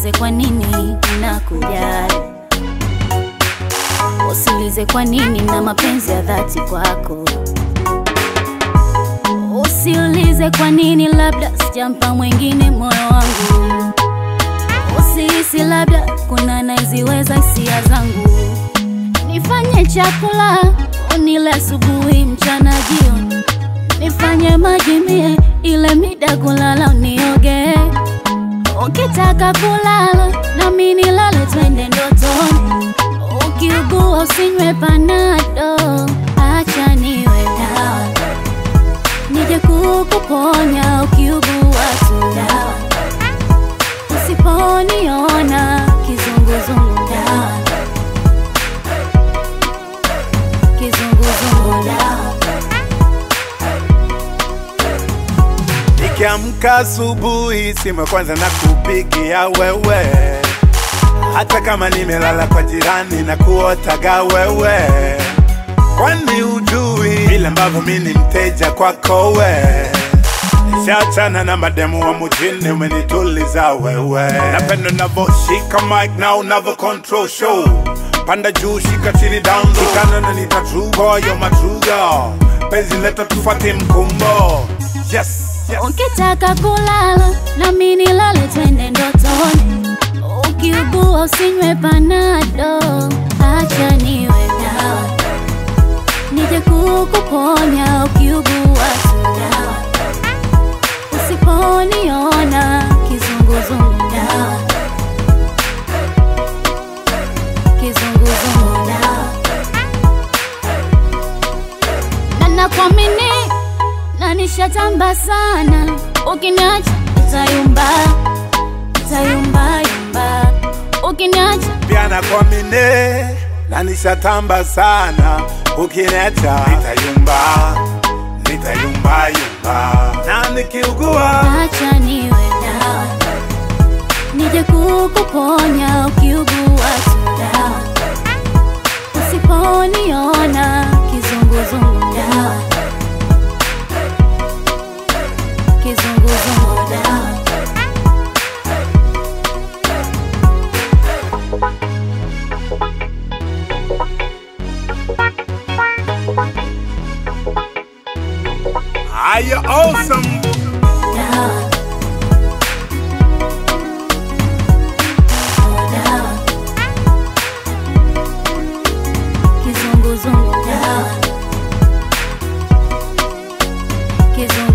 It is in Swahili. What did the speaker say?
Usiulize kwa nini nakujali, usiulize kwa nini na mapenzi ya dhati kwako. Usiulize kwa nini, labda sijampa mwingine moyo wangu. Usihisi labda kuna naiziweza hisia zangu. Nifanye chakula unile asubuhi, mchana, jioni. Nifanye maji mie ile mida kulala unioge. Ukitaka kulala nami nilale, twende ndotoni. Ukiugua usinywe panado, acha niwe dawa nije kukuponya ukiugua tu dawa, usiponiona kizunguzungu dawa, kizunguzungu dawa. Nikiamka asubuhi, simu ya kwanza na kupigia wewe, hata kama nimelala kwa jirani na kuotaga wewe, kwani ujui vile ambavyo mi ni mteja kwako we Nishachana na mademu wa mujini, umenituliza wewe. Napenda unavyoshika mic na unavyo control show, panda juu, shika chini, down low, shikana na nita true boy, you're my true girl. Penzi leta tufuate mkumbo, yes, yes. Ukitaka kulala nami nilale, twende ndotoni. Ukiugua usinywe panado, acha niwe dawa, nije kukuponya ukiugua tu dawa, usiponiona kizunguzungu dawa, kizunguzungu dawa, na nakuamini na nishatamba sana, ukiniacha nitayumba, nitayumba yumba, ukiniacha pia nakuamini na nishatamba sana, ukiniacha nitayumba, nitayumba yumba, na nikiugua acha niwe dawa, nije kukuponya ukiugua tu dawa, usiponiona kizunguzungu dawa, kizunguzungu dawa. are you awesome? Dawa. Dawa. Kizunguzungu dawa. Kizungu